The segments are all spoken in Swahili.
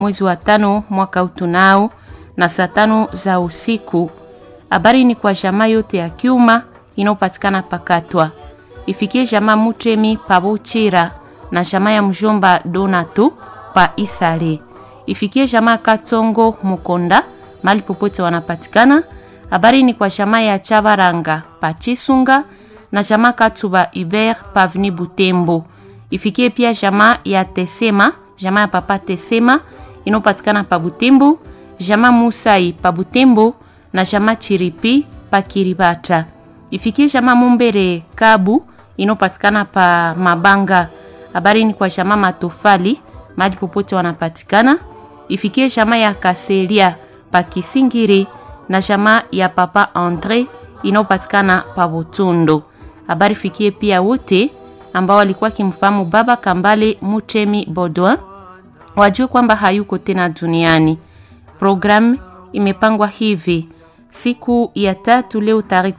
mwezi wa tano mwaka utunao na saa tano za usiku. Habari ni kwa jamaa yote ya Kyuma inayopatikana Pakatwa, ifikie jamaa Mutremi pa Buchira na jamaa ya mjomba Donato pa Isale, ifikie jamaa Katongo Mukonda mali popote wanapatikana. Habari ni kwa jamaa ya Chabaranga pa Chisunga na jamaa Katuba Hubert pa Avenue Butembo, ifikie pia jamaa ya Tesema, jamaa ya papa Tesema inayopatikana pa Butembo, jamaa Musai pa Butembo na jamaa Chiripi pa Kiribata, ifikie jamaa Mumbere Kabu inayopatikana pa Mabanga. Habari ni kwa jamaa Matofali mahali popote wanapatikana, ifikie jamaa ya Kaselia pa Kisingiri na jamaa ya papa Andre inayopatikana pa Butundo. Habari fikie pia wote ambao walikuwa kimfahamu baba Kambale Mutemi Bodwa wajue kwamba hayuko tena duniani. Programu imepangwa hivi: siku ya tatu leo tarehe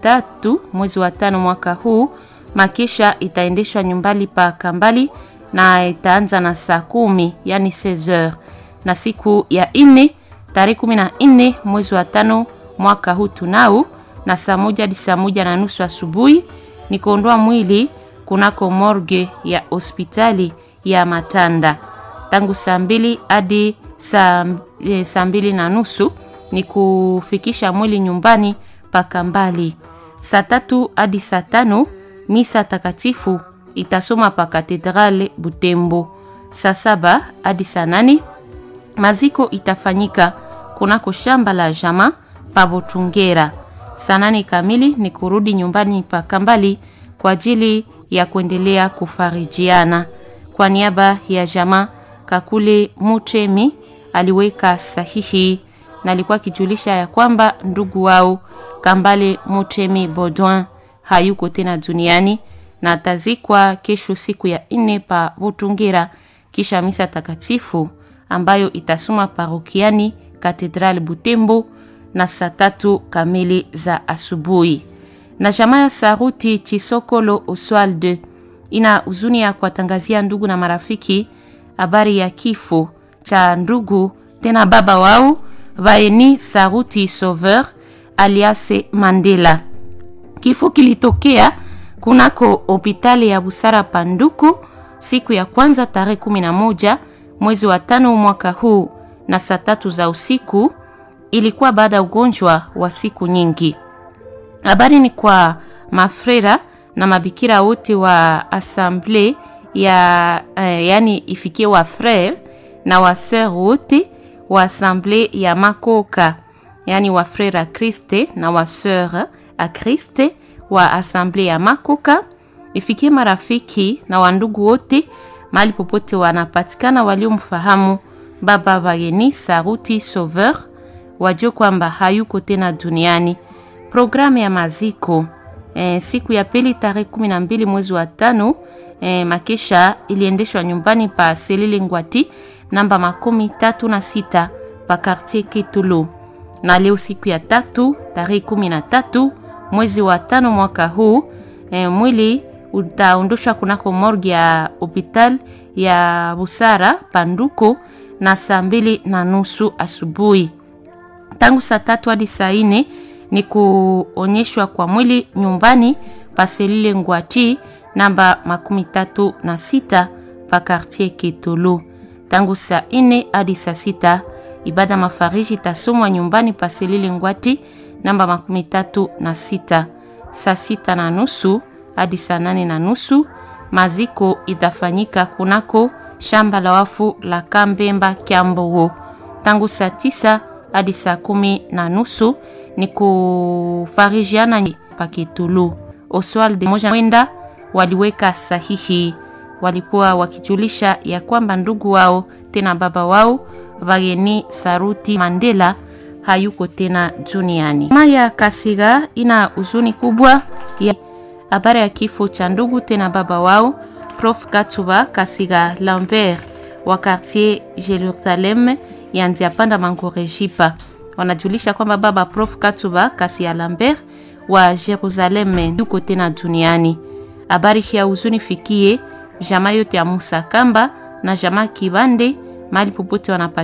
13 mwezi wa tano mwaka huu, makesha itaendeshwa nyumbani pa Kambali na itaanza na saa kumi yani 16h, na siku ya ine tarehe 14 mwezi wa tano mwaka huu tunao na saa moja hadi saa moja na nusu asubuhi ni kuondoa mwili kunako morgue ya hospitali ya Matanda. Tangu saa mbili hadi saa, e, saa mbili na nusu ni kufikisha mwili nyumbani paka mbali. Saa tatu hadi saa tano misa takatifu itasoma pa katedrale Butembo. Saa saba hadi saa nane maziko itafanyika kunako shamba la jama pa Botungera. Saa nane kamili ni kurudi nyumbani pa Kambali kwa ajili ya kuendelea kufarijiana. Kwa niaba ya jamaa Kakule Mutemi aliweka sahihi na alikuwa akijulisha ya kwamba ndugu wao Kambale Mutemi Baudouin hayuko tena duniani na atazikwa kesho siku ya nne pa Butungira, kisha misa takatifu ambayo itasoma parokiani Katedral Butembo na saa tatu kamili za asubuhi. Na jamaa ya Saruti Chisokolo Oswald ina huzuni ya kuwatangazia ndugu na marafiki habari ya kifo cha ndugu tena baba wao Vaeni Saruti Sauveur alias Mandela. Kifo kilitokea kunako hospitali ya Busara Panduku siku ya kwanza tarehe 11 mwezi wa tano mwaka huu na saa tatu za usiku. Ilikuwa baada ya ugonjwa wa siku nyingi. Habari ni kwa mafrera na mabikira wote wa asamble ya eh, yani ifikie wa frere na wa sœur wote wa asamble ya Makoka, yani wa frere a Kriste na wa sœur a Kriste wa asamble ya Makoka, ifikie marafiki na wandugu wote mahali popote wanapatikana waliomfahamu baba Vayeni Saruti Sauveur, wajue kwamba hayuko tena duniani. Programu ya maziko e, siku ya pili tarehe kumi na mbili mwezi wa tano e, makesha iliendeshwa nyumbani pa Selile Ngwati namba makumi tatu na sita pa Quartier Kitulu, na leo siku ya tatu tarehe kumi na tatu mwezi wa tano mwaka huu e, mwili utaondoshwa kunako morgue ya hospital ya Busara Panduko na saa mbili na nusu asubuhi. Tangu saa tatu hadi saa nne ni kuonyeshwa kwa mwili nyumbani paselile Ngwati namba makumi tatu na sita pa Quartier Kitulu. Tangu saa nne hadi saa sita ibada mafariji itasomwa nyumbani paselile Ngwati namba makumi tatu na sita. Saa sita na nusu hadi saa nane na nusu maziko itafanyika kunako shamba la wafu la Kambemba Kyambogo. Tangu saa tisa hadi saa kumi na nusu ni kufarijiana pakitulu. Oswald moja mwenda waliweka sahihi, walikuwa wakijulisha ya kwamba ndugu wao tena baba wao Vageni Saruti Mandela hayuko tena duniani. Maya Kasiga ina huzuni kubwa ya habari ya kifo cha ndugu tena baba wao Prof Katuba Kasiga Lambert wa quartier Jerusalem ya Nziapanda Mangorejipa wanajulisha kwamba baba Prof Katuba Kasiga Lambert wa Jerusalem yuko tena duniani. Habari hii ya huzuni fikie jamaa yote ya Musa Kamba na jamaa Kibande mahali popote wanapata